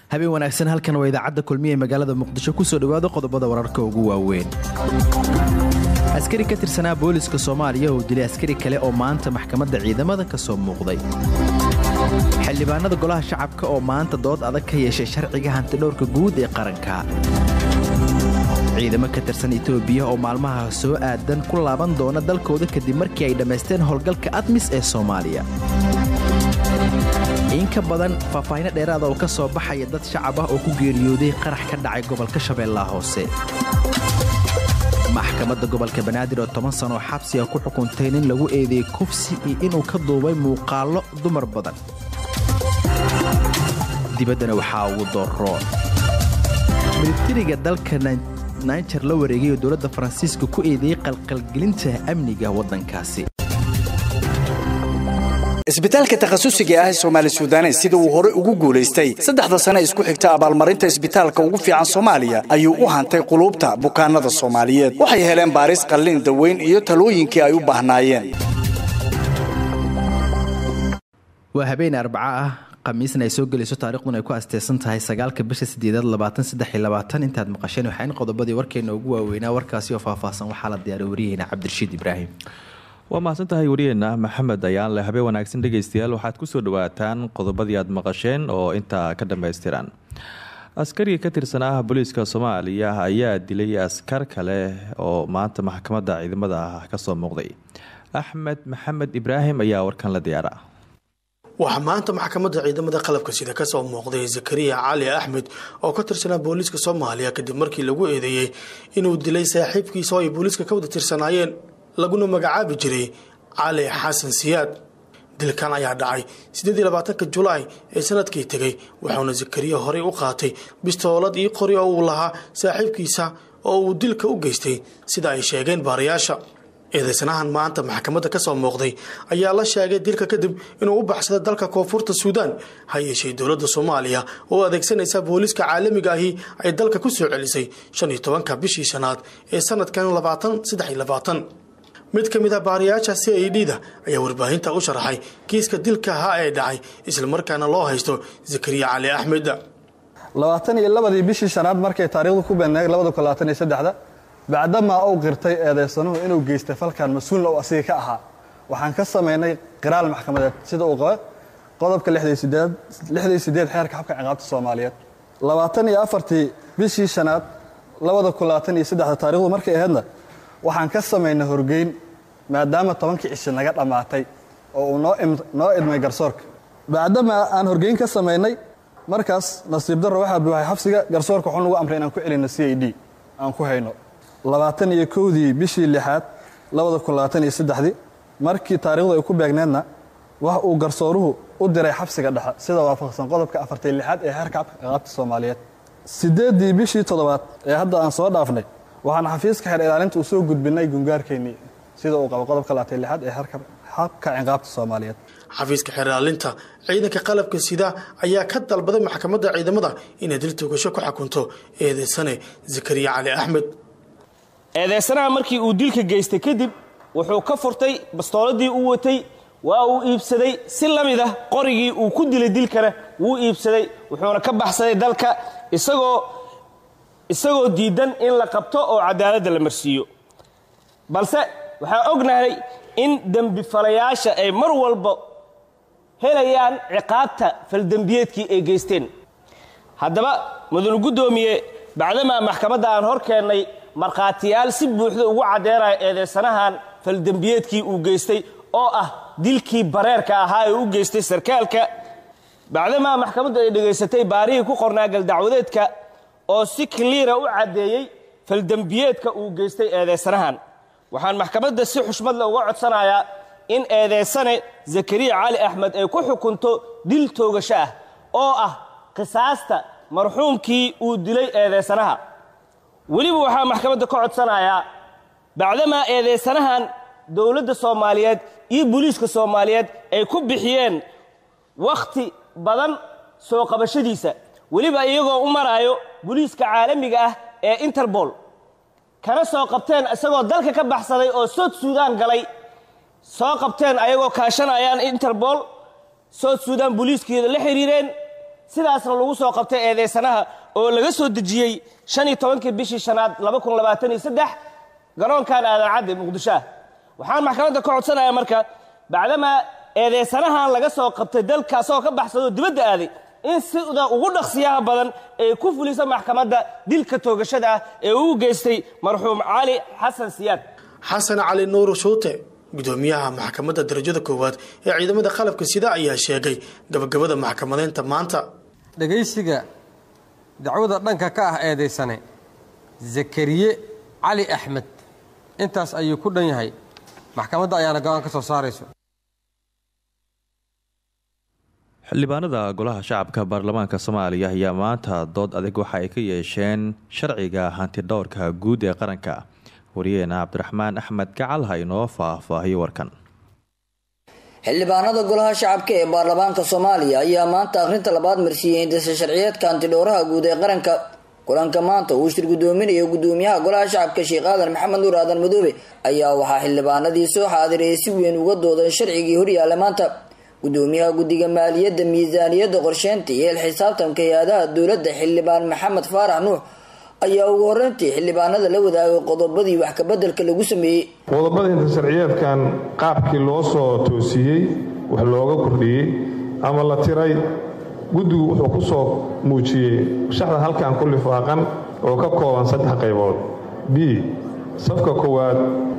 habeen wanaagsan halkan waa idaacadda kulmiya ee magaalada muqdisho kusoo dhowaada qodobada wararka ugu waaweyn askari ka tirsanaa booliska soomaaliya oo dilay askari kale oo maanta maxkamadda ciidamada ka soo muuqday xildhibaanada golaha shacabka oo maanta dood adag ka yeeshay sharciga hantidhowrka guud ee qaranka ciidamo ka tirsan etoobiya oo maalmaha soo aadan ku laaban doona dalkooda kadib markii ay dhammaysteen howlgalka admis ee soomaaliya in ka badan faahfaahino dheeraada oo ka soo baxaya dad shacab ah oo ku geeriyooday qarax ka dhacay gobolka shabeellaha hoose maxkamadda gobolka banaadir oo toban sanoo xabsiga ku xukuntay nin lagu eedeeyey kufsi iyo inuu ka duubay muuqaallo dumar badan dibaddana waxaa ugu dooroon militariga dalka naijer la wareegay oo dowladda faransiiska ku eedeeyey qalqalgelinta amniga waddankaasi isbitaalka takhasusiga ah ee soomaali suudanes sida uu hore ugu guulaystay saddexda sane isku xigta abaalmarinta isbitaalka ugu fiican soomaaliya ayuu u hantay quluubta bukaanada soomaaliyeed waxay heleen baaris qallin daweyn iyo talooyinkii ay u baahnaayeen waa habeen arbaca ah khamiisna ay soo gelayso taariikhduna ay ku asteysan tahay sagaalka bisha sideedaad labaatan saddex iyo labaatan intaad maqasheen waxaan qodobadii warkeena ugu waaweynaa warkaasi oo faahfaahsan waxaa la diyaaray waryaheena cabdirashiid ibraahim waa mahadsantahay wariyeenna maxamed ayaanle habeen wanaagsan dhegaystayaal waxaad kusoo dhawaataan qodobadii aad maqasheen oo intaa ka dhammaystiran askariga ka tirsanaa booliiska soomaaliya ayaa dilay askar kale oo maanta maxkamadda ciidamada ah kasoo muuqday axmed maxamed ibraahim ayaa warkan la diyaara waxaa maanta maxkamadda ciidamada qalabka sida kasoo muuqday zakariya cali axmed oo ka tirsanaa booliiska soomaaliya kadib markii lagu eedeeyey inuu dilay saaxiibkiisa oo ay booliiska ka wada tirsanaayeen laguna magacaabi jiray cali xasan siyaad dilkan ayaa dhacay siddeed iyo labaatanka julaay ee sanadkii tegay wuxuuna zakariya horey u qaatay bistoolad iyo qori oo uu lahaa saaxiibkiisa oo uu dilka u geystay sida ay sheegeen baarayaasha eedeysanahan maanta maxkamadda ka soo muuqday ayaa la sheegay dilka kadib inuu u baxsaday dalka koonfurta suudaan ha yeeshee dowladda soomaaliya oo adeegsanaysa booliiska caalamiga ahi ay dalka ku soo celisay shan iyo tobanka bishii shanaad ee sanadkan labaatan saddex iyo labaatan mid ka mid ah baariyaasha c i d da ayaa warbaahinta u sharaxay kiiska dilka ahaa ee dhacay islamarkaana loo haysto zakariya cali axmed labaatan iyo labadii bishii shanaad markay taariikhdu ku beedneeg labada kun labaatan iyo saddexda bacdamaa uu qirtay eedeysanuhu inuu geystay falkan mas-uulna uu asiga ka ahaa waxaan ka samaynay qiraal maxkamadeed sida uu qaba qodobka lixdii sideed xeerka xabka ciqaabta soomaaliyeed labaatan iyo afartii bishii shanaad labada kun labaatan iyo saddexda taarikhdu markay ahaydna waxaan ka samaynay horgeyn maadaama tobankii cishi naga dhammaatay oo uu noo idmay garsoorka bacdamaa aan horgeyn ka samaynay markaas nasiib darro waxaa buuxay xabsiga garsoorka wuxuu nagu amray inaan ku celinno c i d aan ku hayno labaatan iyo kowdii bishii lixaad labada kun labaatan iyo saddexdii markii taariikhdu ay ku beegneedna wax uu garsooruhu u diray xabsiga dhexe sida waafaqsan qodobka afartay lixaad ee xeerka ciqaabta soomaaliyeed sideeddii bishii toddobaad ee hadda aan soo dhaafnay waxaan xafiiska xeer ilaalinta u soo gudbinay gungaarkeennii sida uu qabo qodobka labaatay lixaad ee xabka ciqaabta soomaaliyeed xafiiska xeer ilaalinta ciidanka qalabka sida ayaa ka dalbaday maxkamadda ciidamada inay dil toogasho ku xukunto eedeysane zakariya cali axmed eedeysanaha markii uu dilka geystay kadib wuxuu ka furtay bastooladii uu watay waa uu iibsaday si la mid ah qorigii uu ku dilay dilkana wuu iibsaday wuxuuna ka baxsaday dalka isagoo isagoo diidan in la qabto oo cadaaladda la marsiiyo balse waxaan ognahay in dembifalayaasha ay mar walba helayaan ciqaabta faldembiyeedkii ay geysteen haddaba mudanu guddoomiye bacdamaa maxkamadda aan hor keennay markhaatiyaal si buuxda ugu caddeynaya eedeysanahan faldembiyeedkii uu geystay oo ah dilkii bareerka ahaa ee u geystay sarkaalka bacdamaa maxkamaddu ay dhegaysatay baarihii ku qornaa galdacwadeedka oo si kliira u caddeeyey faldembiyeedka uu geystay eedeysanahan waxaan maxkamadda si xushmadle uga codsanayaa in eedeysane zakariya cali axmed ay ku xukunto dil toogasho ah oo ah qisaasta marxuumkii uu dilay eedeysanaha weliba waxaa maxkamadda ka codsanayaa bacdamaa eedeysanahan dowladda soomaaliyeed iyo booliiska soomaaliyeed ay ku bixiyeen wakhti badan soo qabashadiisa weliba iyagoo u maraayo booliiska caalamiga ah ee interbol kana soo qabteen isagoo dalka ka baxsaday oo sood suudaan galay soo qabteen ayagoo kaashanayaan interbol sood suudaan booliiskeeda la xiriireen sidaasna lagu soo qabtay eedeysanaha oo laga soo dejiyey shan iyo tobankii bishii shanaad laba kun labaatan iyo saddex garoonkan aadan cadde muqdisho ah waxaan maxkamadda ka codsanayaa marka bacdamaa eedeysanahan laga soo qabtay dalka asagoo ka baxsadoo dibadda aaday in sida ugu dhaqsiyaha badan ee ku fulisa maxkamadda dilka toogashada ah ee uu geystay marxuum cali xasan siyaad xasan cali nuur shuute gudoomiyaha maxkamadda darajada koowaad ee ciidamada qalabka sida ayaa sheegay gabagabada maxkamadeynta maanta dhegaysiga dacwada dhanka ka ah eedaysane zakariye cali axmed intaas ayuu ku dhan yahay maxkamadda ayaana go-aan ka soo saarayso xildhibaanada golaha shacabka baarlamaanka soomaaliya ayaa maanta dood adag waxa ay ka yeesheen sharciga hantidhowrka guud ee qaranka wariyeena cabdiraxmaan axmed gacal ha inoo faahfaahiyo warkan xildhibaanada golaha shacabka ee baarlamaanka soomaaliya ayaa maanta akhrinta labaad marsiiyey hindisa sharciyeedka hantidhowraha guud ee qaranka kulanka maanta uu shir gudoominayo gudoomiyaha golaha shacabka sheekh aadan maxamed nuur aadan madoobe ayaa waxaa xildhibaanadii soo xaadirayay si weyn uga doodeen sharcigii horyaala maanta gudoomiyaha guddiga maaliyadda miisaaniyadda qorsheynta iyo ilxisaabtanka hay-adaha dowladda xildhibaan maxamed faarax nuux ayaa ugu horeyntii xildhibaanada la wadaagay qodobadii wax kabeddelka lagu sameeyey qodobada hinta sharciyeedkan qaabkii loo soo toosiyey wax looga kordhiyey ama la tiray guddigu wuxuu ku soo muujiyey shaxda halkan ku lifaaqan oo ka kooban saddex qaybood b safka koowaad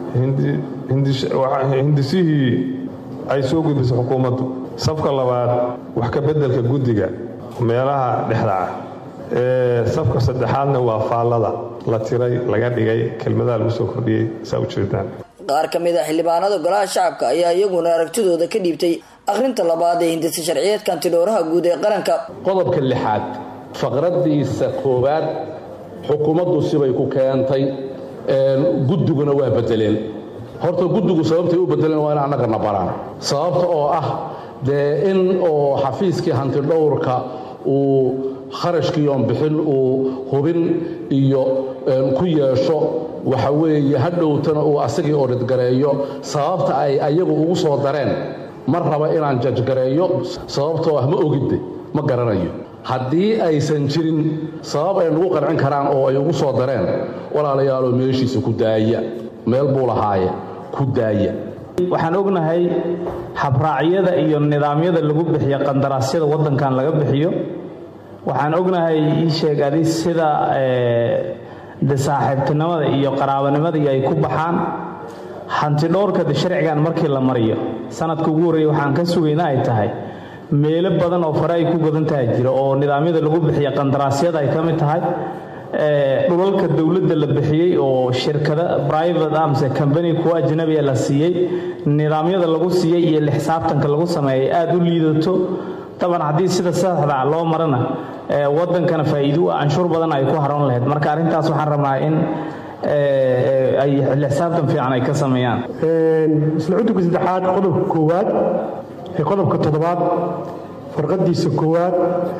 hindisihii ay soo gudbisay xukuumaddu safka labaad wax ka beddelka guddiga meelaha dhexda ah ee safka saddexaadna waa faallada la tiray laga dhigay kelmadaha lagu soo kordhiyey saa ujeedaan qaar ka mid a xildhibaanada golaha shacabka ayaa iyaguna aragtidooda ka dhiibtay akhrinta labaad ee hindisa sharciyeedka hantidhowraha guud ee qaranka qodobka lixaad faqradiisa koowaad xukuumaddu sibay ku keentay guddiguna waa bedeleen horta guddigu sababtay u bedeleen waa in annagana baraan sababta oo ah dee in oo xafiiskii hantidhowrka uu kharashkiiyoon bixin uu hubin iyo ku yeesho waxa weeye hadhowtana uu asagii odhidgareeyo sababta ay ayagu ugu soo dareen ma raba inaan jajgareeyo sababtoo ah ma ogidde ma garanayo haddii aysan jirin sabab ay nagu qancin karaan oo ay ugu soo dareen walaalayaaloo meeshiisa ku daaya meel buu lahaaye ku daaya waxaan ognahay habraacyada iyo nidaamyada lagu bixiyo qandaraasyada waddankan laga bixiyo waxaan ognahay ii sheeg adi sida de saaxiibtinimada iyo qaraabanimada ay ku baxaan hantidhowrka de sharcigan markii la mariyo sanadka ugu horreeya waxaan ka sugayna ay tahay meelo badan oo fare ay ku godan tahay jira oo nidaamyada lagu bixiya qandaraasyada ay ka mid tahay dhulalka dowladda la bixiyey oo shirkada private amse combany kuwa ajnabiga la siiyey nidaamyada lagu siiyey iyo lixsaabtanka lagu sameeyay aada u liidato daban haddii sida saxda loo marana wadankana faa'iido u canshuur badan ay ku haroon lahayd marka arrintaas waxaan rabnaa in ay lixsaabtan fiican ay ka sameeyaan isla cudurka saddexaad qodobka koowaad ee qodobka toddobaad farqadiisa koowaad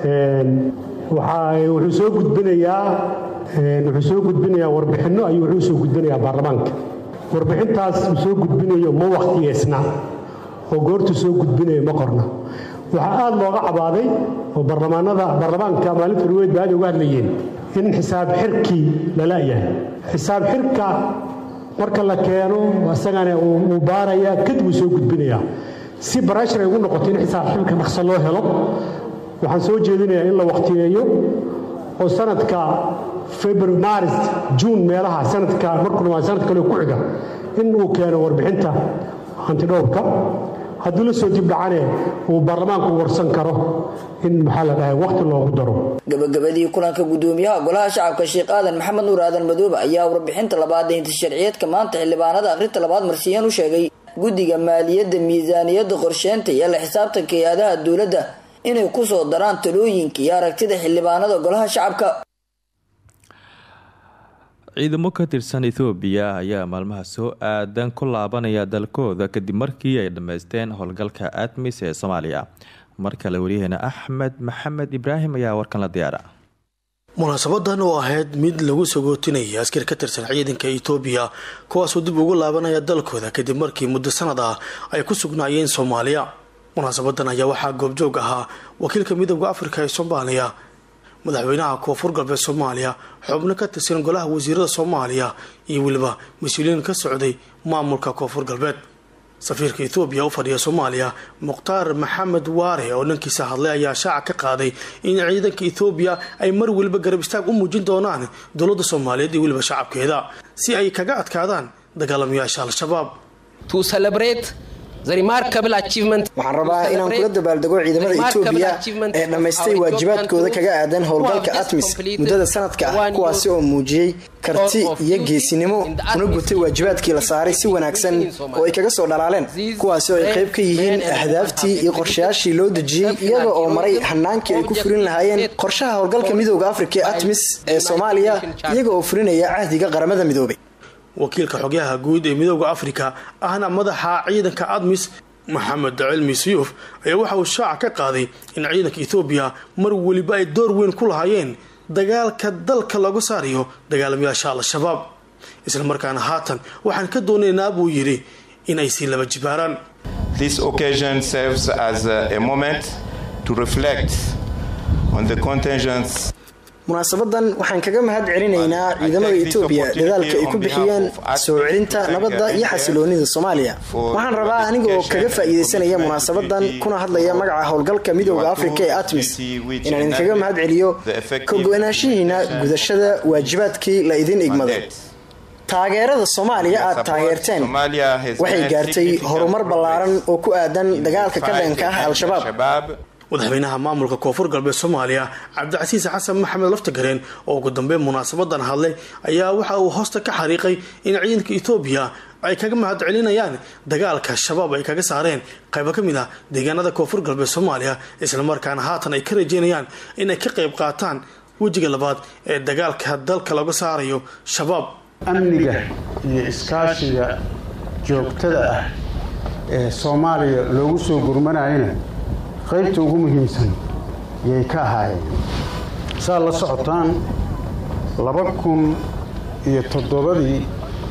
wuxuu soo gudbinayaa wuxuu soo gudbinayaa warbixinno ayuu wuxuu soo gudbinayaa baarlamaanka warbixintaas uu soo gudbinayo ma wakhtiyeysna oo goortuu soo gudbinayo ma qorna waxaa aada looga cabaaday oo baarlamaanada baarlamaanka maalinta ruweyd ba aad uga hadlayeen in xisaab xirkii lala yahay xisaab xirka marka la keeno isagana uu baarayaa kadib uu soo gudbinayaa si barashar ay ugu noqoto in xisaab xirka dhaqso loo helo waxaan soo jeedinayaa in la wakhtiyeeyo oo sanadka february maris juun meelaha sanadka markuu dhamaa sanad kale ku xiga in uu keeno warbixinta hantidhowrka hadduu la soo dibdhacane uu baarlamaanku warsan karo in maxaa la dhahay wakhti loogu daro gabagabadii kulanka gudoomiyaha golaha shacabka sheekh aadan maxamed nuur aadan madoobe ayaa warbixinta labaad ee hinta sharciyeedka maanta xildhibaanada akhrinta labaad marsiiyeen u sheegay guddiga maaliyadda miisaaniyadda qorsheynta iyo la xisaabtanka hay-adaha dowladda inay ku soo daraan talooyinka iyo aragtida xildhibaanada golaha shacabka ciidamo ka tirsan ethoobiya ayaa maalmaha soo aadan ku laabanaya dalkooda kadib markii ay dhammaysteen howlgalka admis ee soomaaliya mar kale waryaheena axmed maxamed ibraahim ayaa warkan la diyaara munaasabadan oo ahayd mid lagu sagootinaya askar ka tirsan ciidanka etoobiya kuwaasoo dib ugu laabanaya dalkooda kadib markii muddo sanad ah ay ku sugnaayeen soomaaliya munaasabadan ayaa waxaa goobjoog ahaa wakiilka midooda afrika ee soomaaliya madaxweynaha koonfur galbeed soomaaliya xubno ka tirsan golaha wasiirada soomaaliya iyo weliba mas-uuliyiin ka socday maamulka koonfur galbeed safiirka ethoobiya u fadhiya soomaaliya mukhtaar maxamed waare oo dhankiisa hadlay ayaa shaaca ka qaaday in ciidanka ethoobiya ay mar weliba garab istaag u muujin doonaan dowladda soomaaliyeed iyo weliba shacabkeeda si ay kaga adkaadaan dagaalamayaasha al-shabaab waxaan rabaa inaan kula dabaaldego ciidamada etoobiya ee dhammaystay waajibaadkooda kaga aadan howlgalka atmis muddada sanadka ah kuwaasi oo muujiyey karti iyo geesinimo una gutay waajibaadkii la saaray si wanaagsan oo ay kaga soo dhalaaleen kuwaasi oo ay qayb ka yihiin ahdaaftii iyo qorshayaashii loo dejiyey iyaga oo maray hanaankii ay ku fulin lahaayeen qorshaha howlgalka midooda afrika ee atmis ee soomaaliya iyaga oo fulinaya cahdiga qaramada midoobay wakiilka xogyaha guud ee midooda afrika ahna madaxa ciidanka admis maxamed cilmi siyuuf ayaa waxa uu shaaca ka qaaday in ciidanka ethoobiya mar weliba ay door weyn ku lahaayeen dagaalka dalka lagu saarayo dagaalamayaasha al-shabaab islamarkaana haatan waxaan ka doonaynaa buu yidhi in ay sii laba jibaaraan munaasabadan waxaan kaga mahad celinaynaa ciidamada etoobiya dadaalka ay ku bixiyeen soo celinta nabadda iyo xasiloonida soomaaliya waxaan rabaa anigaoo kaga faa'iidaysanaya munaasabadan kuna hadlaya magaca howlgalka midooda afrika ee atmis inaan idinkaga mahad celiyo ka go-naanshihiina gudashada waajibaadkii la idin igmaday taageerada soomaaliya aad taageerteen waxay gaartay horumar ballaaran oo ku aadan dagaalka ka dhanka ah al-shabaab madaxweynaha maamulka koonfur galbeed soomaaliya cabdicasiis xasan maxamed laftagareen oo ugu dambeyn munaasabadan hadlay ayaa waxa uu hoosta ka xariiqay in ciidanka etoobiya ay kaga mahad celinayaan dagaalka shabaab ay kaga saareen qaybo ka mid ah deegaanada koonfur galbeed soomaaliya islamarkaana haatan ay ka rajeynayaan inay ka qayb qaataan wejiga labaad ee dagaalka dalka laga saarayo shabaab amniga iyo iskaashiga joogtada ah ee soomaaliya loogu soo gurmanayana qaybta ugu muhiimsan yay ka ahaayeen saad la socotaan laba kun iyo toddobadii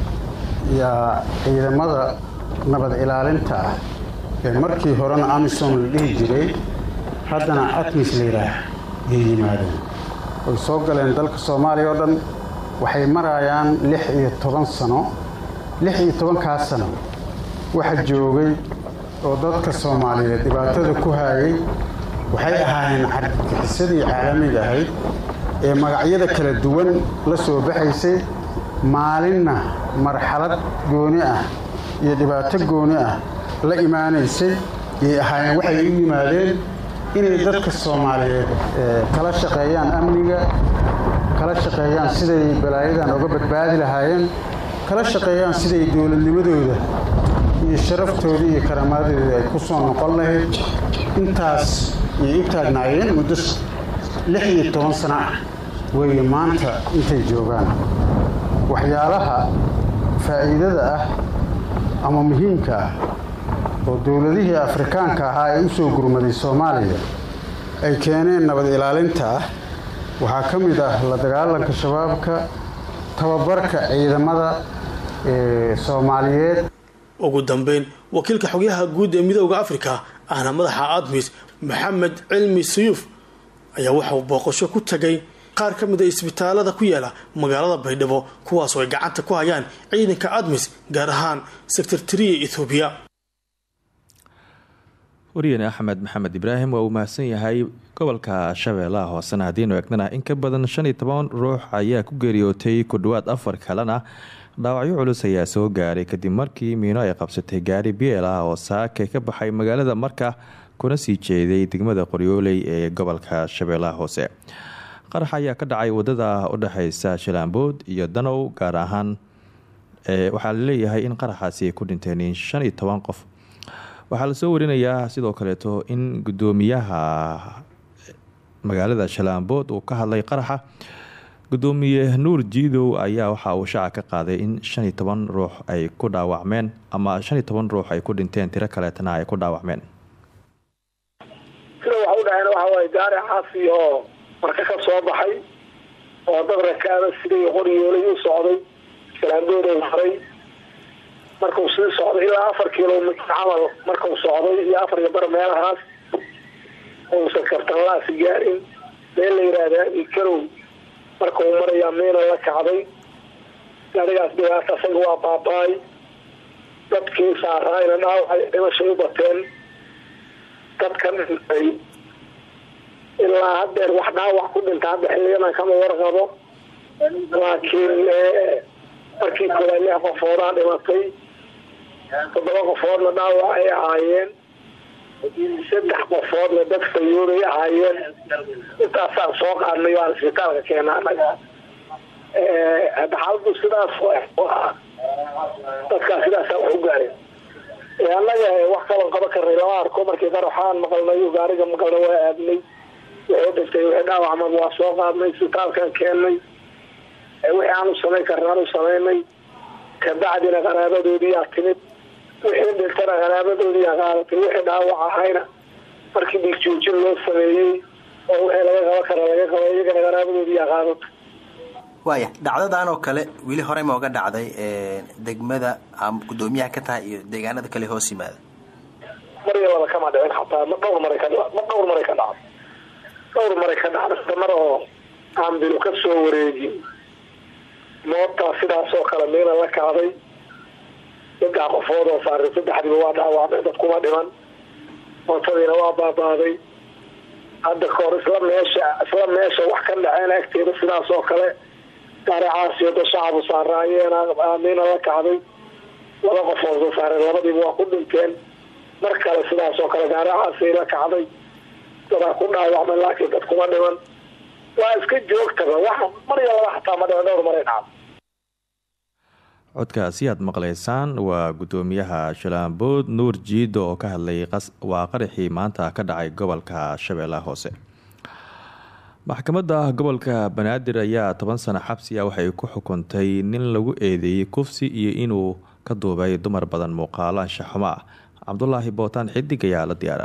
yaa ciidamada nabad ilaalinta ah ee markii horena amisom la dhihi jiray haddana atmis la yidhaah yay yimaadeen way soo galeen dalka soomaaliya oo dhan waxay marayaan lix iyo toban sano lix iyo tobankaas sano waxa joogay oo dadka soomaaliyeed dhibaatada ku haayay waxay ahaayeen carbixisadii caalamiga ahayd ee magacyada kala duwan la soo baxaysay maalinna marxalad gooni ah iyo dhibaato gooni ah la imaanaysay yay ahaayeen waxay u yimaadeen inay dadka soomaaliyeed kala shaqeeyaan amniga kala shaqeeyaan siday balaayadan uga badbaadi lahaayeen kala shaqeeyaan siday dowladnimadooda iyo sharaftooda iyo karaamaadooda ay ku soo noqon lahayd intaas yay u taagnaayeen muddo lix iyo toban sano ah weeye maanta intay joogaan waxyaalaha faa'iidada ah ama muhiimka ah oo dowladihii afrikaanka ahaa ee u soo gurmaday soomaaliya ay keeneen nabad ilaalinta ah waxaa ka mid ah la dagaalanka shabaabka tababarka ciidamada ee soomaaliyeed ugu dambeyn wakiilka xogyaha guud ee midooda afrika ahna madaxa admis maxamed cilmi siyuuf ayaa waxauu booqasho ku tagay qaar ka mid a isbitaalada ku yaala magaalada baydhabo kuwaasoo ay gacanta ku hayaan ciidanka admis gaar ahaan sektartariya ethoobiya wariyane axmed maxamed ibraahim waa uu mahadsan yahay gobolka shabeellaha hoosena haddiinu eegnana in ka badan shan iyo toban ruux ayaa ku geeriyootay ku dhowaad afar kalena dhaawacyo culus ayaa soo gaaray kadib markii miino ay qabsatay gaari biel ah oo saake ka baxay magaalada marka kuna sii jeeday degmada qoryooley ee gobolka shabeellaha hoose qarax ayaa ka dhacay wadada udhexeysa shilaambood iyo danow gaar ahaan waxaa laleeyahay in qaraxaasi ay ku dhinteen shan iyo toban qof waxaa lasoo warinayaa sidoo kaleeto in gudoomiyaha magaalada shalaambood uu ka hadlay qaraxa gudoomiye nuur jiidow ayaa waxa uu shaaca ka qaaday in shan iyo toban ruux ay ku dhaawacmeen ama shan iyo toban ruux ay ku dhinteen tiro kaleetana ay ku dhaawacmeen sida waxa u dhaheen waxa waaye gaari caasi oo marka ka soo baxay oo dad rakaaba siday qoryoolay u socday shalaambood ay maray markuu sii socday ilaa afar kilomitr camal markuu socday iyo afar iyo bar meelahaas uusan kartanlaasi gaarin meel la yidhaahdaa ikarow markuu marayaa miina la kacday gaarigaas dhibaata asaga waa baaba-ay dadkii saaraayna dhaawacay dhimashay u bateen dadka dhintay ilaa hadeer wax dhaawac ku dhinta hadda xiliyadan kama warqabo laakiin markii koowaad lix qofoodaa dhimatay toddoba qofoodna dhaawac ay ahaayeen saddex qofoodna dad fayoobay ahaayeen intaasaan soo qaadnay waan isbitaalka keena anaga hadda xaaladu sidaas dadkaa sidaasa wax u gaareen annaga wax kalan qaban karnay lama arko markii qaraxaan maqalnay gaariga maqalna waa aadnay wixii dhintay wixii dhaawacmaba waa soo qaadnay isbitaalkan keennay wixii aanu samayn karna aanu samaynay kabacdina qaraabadoodiyaa timid wixii dhintana qaraabadoodiyaa qaadatay wixii dhaawac ahayna markii dhiigjoojin loo sameeyey oo wixii laga qaban kara laga qaba iyagana qaraabadoodiyaa qaadatay waaya dhacdadan oo kale weli horey ma oga dhacday degmada ama guddoomiyaha ka tahay iyo deegaanada kale hoos yimaada mar iyo laba kama dhicin xataa ma dhowr maray ka ma dhowr maray ka dhacday dhowr maray ka dhacday mar oo aan bilu ka soo wareegin moobtaa sidaas oo kale miina la kacday saddex qofood oo saaray saddexdiiba waa dhaawacday dadkuma dhiman mootadiina waa baabaaday hadda kahor isla meesha isla meesha wax ka dhaceen agteeda sidaas oo kale gaaricaasiyo da shacabu saaraayeen miina la kacday laba qofood soo saareen labadiiba waa ku dhinteen mar kale sidaas oo kale gaaricaasiy la kacday dadaa ku dhaawacmay laakiin dad kuma dhiman waa iska joogtaba wax mar iyo laba xataa ma dhiman dhowr maray dhacdo codkaasi aad maqlaysaan waa guddoomiyaha shalaambood nuur jiido oo ka hadlay waa qaraxii maanta ka dhacay gobolka shabeellaha hoose maxkamadda gobolka banaadir ayaa toban sano xabsi ah waxay ku xukuntay nin lagu eedeeyey kufsi iyo inuu ka duubay dumar badan muuqaalo anshaxumo ah cabdulaahi bootaan xidig ayaa la diyaara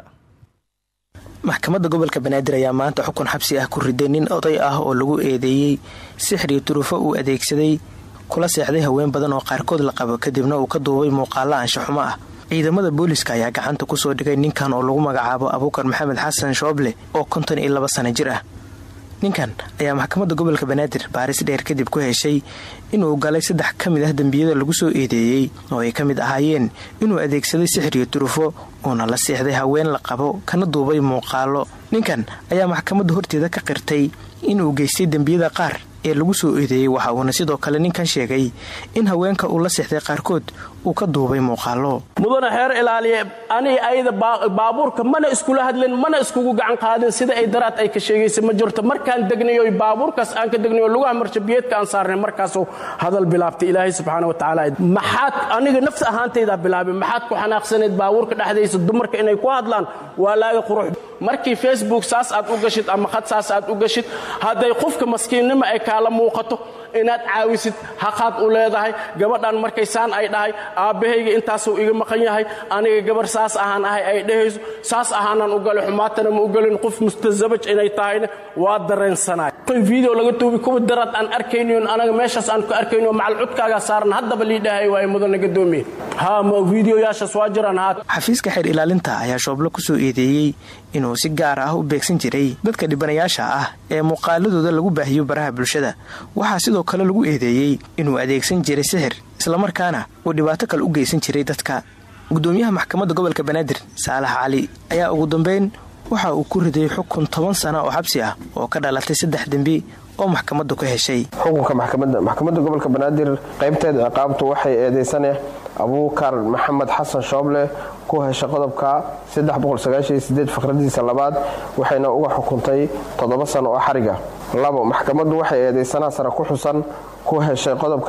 maxkamadda gobolka banaadir ayaa maanta xukun xabsi ah ku riday nin oday ah oo lagu eedeeyey sixri turufo uu adeegsaday kula seexday haween badan oo qaarkood la qabo kadibna uu ka duubay muuqaalo anshaxumo ah ciidamada booliska ayaa gacanta kusoo dhigay ninkan oo lagu magacaabo abuukar maxamed xasan shooble oo konton iyo laba sano jir ah ninkan ayaa maxkamadda gobolka banaadir baaris dheer kadib ku heshay inuu galay saddex ka mid ah dembiyada lagu soo eedeeyey oo ay ka mid ahaayeen inuu adeegsaday sixiriyo turufo uuna la seexday haween la qabo kana duubay muuqaalo ninkan ayaa maxkamadda horteeda ka qirtay inuu geystay dembiyada qaar ee lagu soo eedeeyey waxa uuna sidoo kale ninkan sheegay in haweenka uu la seexday qaarkood uu ka duubay muuqaalo mudane xeer ilaaliye aniga ayada baabuurka mana iskula hadlin mana iskugu gacan qaadin sida ay daraad ay ka sheegaysa ma jirto markaan degnayo baabuurkaas aan ka degnayo lugaha marshabiyeedka aan saarnay markaasuu hadal bilaabtay ilaahay subxaana wa tacaala maxaad aniga nafs ahaantaydaa bilaabay maxaad ku xanaaqsanayd baabuurka dhexdaysa dumarka inay ku hadlaan waa laaga qurux markii facebook saas aad u gashid ama khad saas aad u gashid hadday qofka maskiinnimo ay kaala muuqato inaad caawisid haqaad u leedahay gabadhan markay saan ay dhahay aabbahayga intaasuu iga maqan yahay aniga gabar saas ahaan ahay ay dhehayso saas ahaanaan u galay xumaatana ma u galin qof mustasabaj inay tahayna waa dareensanay video laga tuubi kuwa daraad aan arkayniyon anaga meeshaas aan ku arkayniyo macal codkaagaa saaran haddaba lii dhahay waaye mudana gadoomiye haa ma videoyaashaas waa jiraan haa xafiiska xeer ilaalinta ayaa shooblo kusoo eedeeyey inuu si gaar ah u beegsan jiray dadka dhibanayaasha ah ee muuqaaladooda lagu baahiyo baraha bulshada waxaa sidoo kale lagu eedeeyey inuu adeegsan jiray sixir islamarkaana uu dhibaato kale u geysan jiray dadka gudoomiyaha maxkamadda gobolka banaadir saalax cali ayaa ugu dambeyn waxa uu ku riday xukun toban sana oo xabsi ah oo ka dhalatay saddex dembi oo maxkamaddu ka heshay xukunka maxkamadda maxkamadda gobolka banaadir qaybteeda ciqaabtu waxay eedeysane abuukar maxamed xasan shooble ku heshay qodobka faqradiisa labaad waxayna uga xukuntay toddoba sano oo xariga labo maxkamaddu waxay eedeysanaha sare ku xusan ku heshay qodobka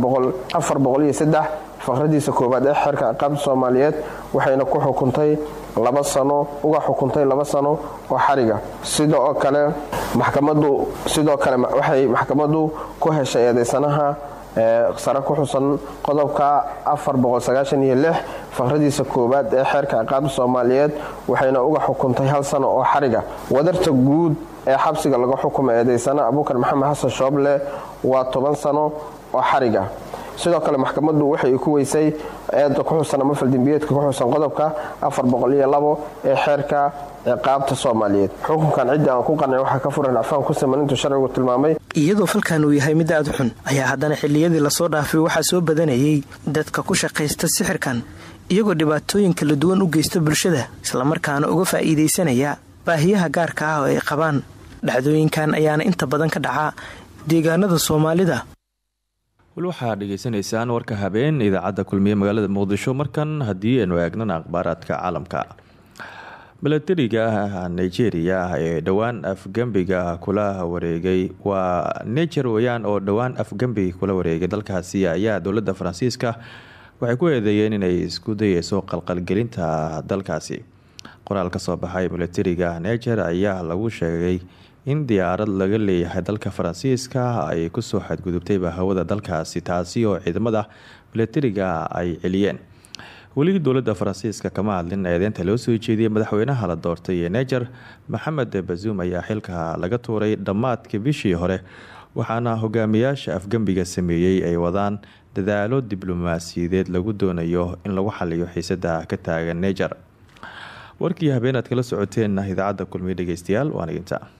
faqradiisa koowaad ee xeerka ciqaabta soomaaliyeed waxayna ku xukuntay laba sano uga xukuntay laba sano oo xariga sidoo kale maxkamadu sidoo kale waxay maxkamaddu ku heshay eedeysanaha sare ku xusan qodobka faqradiisa koowaad ee xeerka ciqaabta soomaaliyeed waxayna uga xukuntay hal sano oo xariga wadarta guud ee xabsiga laga xukumay eedeysana abuukar maxamed xasan shooble waa toban sano oo xariga sidoo kale maxkamaddu waxay ku weysay eedda ku xusan ama faldembiyeedka ku xusan qodobka ee xeerka ciqaabta soomaaliyeed xukunkan ciddii aan ku qancin waxaa ka furan acfaan ku siman intuu sharcigu tilmaamay iyadoo falkan uu yahay mid aad xun ayaa haddana xilliyadii lasoo dhaafay waxaa soo badanayay dadka ku shaqaysta sixirkan iyagoo dhibaatooyin kala duwan u geysta bulshada islamarkaana uga faa'iidaysanaya baahiyaha gaarka ah oo ay qabaan dhacdooyinkan ayaana inta badan ka dhaca deegaanada soomaalida wal waxaa dhegaysanaysaan warka habeen idaacadda kulmiye magaalada muqdisho markan haddii aynu eegnana akhbaaraadka caalamka milatariga nigeria ee dhowaan afgembiga kula wareegay waa niger weyaan oo dhowaan afgembi kula wareegay dalkaasi ayaa dowladda faransiiska waxay ku eedeeyeen inay isku dayeyso qalqalgelinta dalkaasi qoraal ka soo baxay milatariga niger ayaa lagu sheegay in diyaarad laga leeyahay dalka faransiiska ay kusoo xadgudubtayba hawada dalkaasi taasi oo ciidamada milatariga ay celiyeen weli dowladda faransiiska kama hadlin eedeynta loo soo jeediyey madaxweynaha la doortay ee niger maxamed bazuum ayaa xilka laga tuuray dhammaadka bishii hore waxaana hogaamiyaasha afgembiga sameeyey ay wadaan dadaalo diblomaasiyadeed lagu doonayo in lagu xaliyo xiisada ka taagan niger warkii habeenaad kala socoteen idaacadda kulmiye dhegeystayaal waaniginta